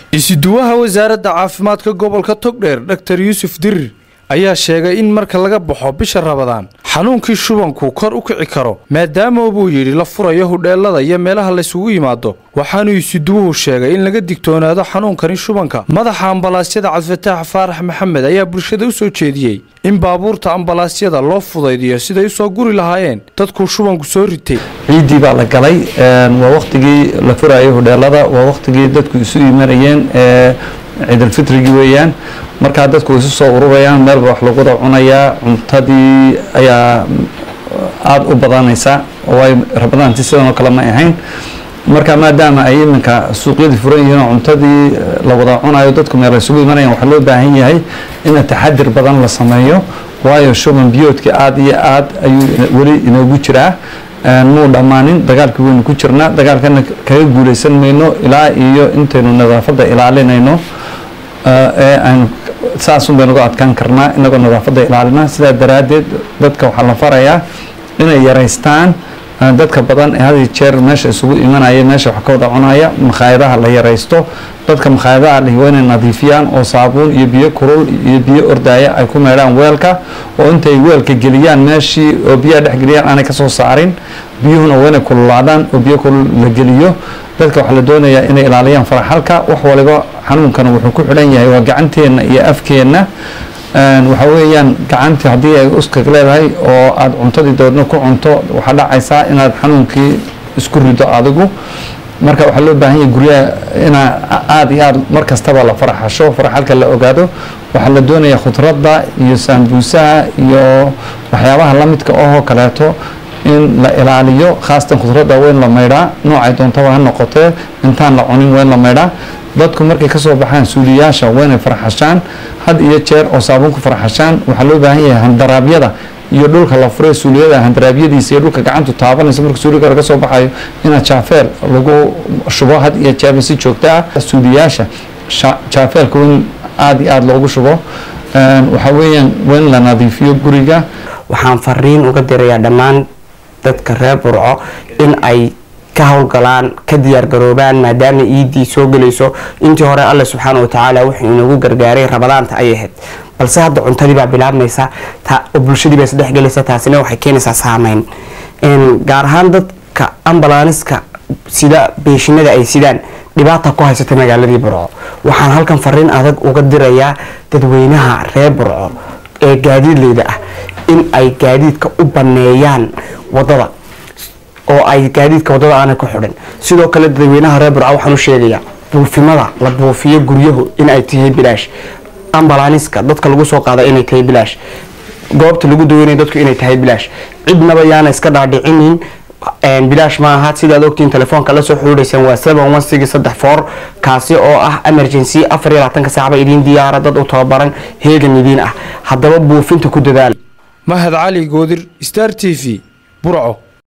isuduwaha wasaaradda caafimaadka gobolka togdheer dhaktar yuusuf dirir ayaa sheegay in marka laga baxo bisha rabadaan xanuunkii shubanku kor u kici karo maadaama buu yidhi la furayo hudheelada iyo meelaha laysugu yimaado waxaanuu isuduwuhu sheegay in laga digtoonaado xanuunkani shubanka madaxa ambalaasyada cabdifataax faarax maxamed ayaa bulshada u soo jeediyey in baabuurta ambalaasyada loo fudaydiyo siday u soo guri lahaayeen dadkuu shubanku soo ritay ciiddii baa la galay waa wakhtigii la furayay hudheelada waa wakhtigii dadku isu imanayeen ciidalfitrigii weeyaan markaa dadku isu soo ururayaan meelba wax lagu wada cunayaa cuntadii ayaa aada u badanaysa waayo rabadaanti sidanoo kale ma ahayn marka maadaama ay iminka suuqyadii furan yihiin oo cuntadii la wada cunayo dadku meel isugu imanayaan waxaa loo baahan yahay in taxadir badan la sameeyo waayo shuban biyoodka aada iyo aad ayuu weli inoogu jiraa muu dhammaanin dagaalkii waynu ku jirnaa dagaalkana kaga guulaysan mayno ilaa iyo intaynu nadaafadda ilaalinayno ee aynu saasun baynu uga adkaan karnaa inagoo nadaafadda ilaalina sidaa daraaddeed dadka waxaa la farayaa inay yaraystaan dadka badan ee had iyo jeer meesha isugu imanaya meesha wax ka wada cunaya makhaayadaha la yaraysto dadka makhaayadaha lihi waa inay nadiifiyaan oo saabuun iyo biyo kulul iyo biyo ordaaya ay ku meedhaan weelka oo intay weelka geliyaan meeshii oo biyaha dhex geliyaan aanay kasoo saarin biyuhuna waa inay kululaadaan oo biyo kulul la geliyo dadka waxaa la doonayaa inay ilaaliyaan faraxalka wax waliba xanuunkana wuxuu ku xidhan yahay waa gacanteenna iyo afkeenna waxa weeyaan gacantii haddii ay uskag leedahay oo aada cuntadii dabeedna ku cunto waxaa dhacaysaa inaad xanuunkii isku rido adigu marka waxaa loo baahan yahay guryaha inaa aada iyo aada mar kastaba la faraxasho faraxalka la ogaado waxaa la doonayaa khudradda iyo saambuusaha iyo waxyaabaha lamidka ohoo kaleeto in la ilaaliyo khaasatan khudradda waa in la maydhaa noocay doontaba ha noqotee intaan la cunin waa in la maydhaa dadku markay kasoo baxaan suuliyaasha waa inay farxashaan had iyo jeer oo saabuun ku farxashaan waxaa loo baahan yahay handaraabyada iyo dhulka la furay suuliyada handaraabyadiisa iyo dhulka gacantu taabanaysa marka suuliga laga soo baxayo inaad jaafeer lagu shubo had iyo jeerba si joogto ah suuliyaasha jaafeerka waa in aada iyo aada loogu shubo waxaa weeyaan waa in la nadiifiyo guriga waxaan fariin uga dirayaa dhammaan dadka reer burco in ay ka howlgalaan ka diyaargaroobaan maadaama iidii soo gelayso intii hore alle subxaana watacaala wuxuu inagu gargaaray rabadaanta ayay ahayd balse hadda cuntadii baa bilaabmaysa oo bulshadii baa isdhexgelaysa taasina waxay keenaysaa saameyn gaar ahaan dadka ambalaaniska sida beeshinada ay sidaan dhibaata ku haysata magaaladii burco waxaan halkan fariin adag uga dirayaa dadweynaha reer burco ee gaadiidleyda ah in ay gaadiidka u baneeyaan wadada oo ay gaadiidka wadada aanay ku xidhin sidoo kale dadweynaha reer burca waxaan u sheegayaa buufimada la buufiyo guryahu in ay tahay bilaash ambalaaniska dadka lagu soo qaada inay tahay bilaash goobta lagu daweynaya dadku inay tahay bilaash cidnaba yaana iska dhaadhicinin bilaash ma aha sidaad ogtiin telefoonka la soo xiriireysaan waa seven one six saddex four kaasi oo ah emergency afar iyo labaatanka saacba idiin diyaara dad u tababaran heegan idiin ah haddaba buufinta ku dadaal mahad cali goodir star t v burco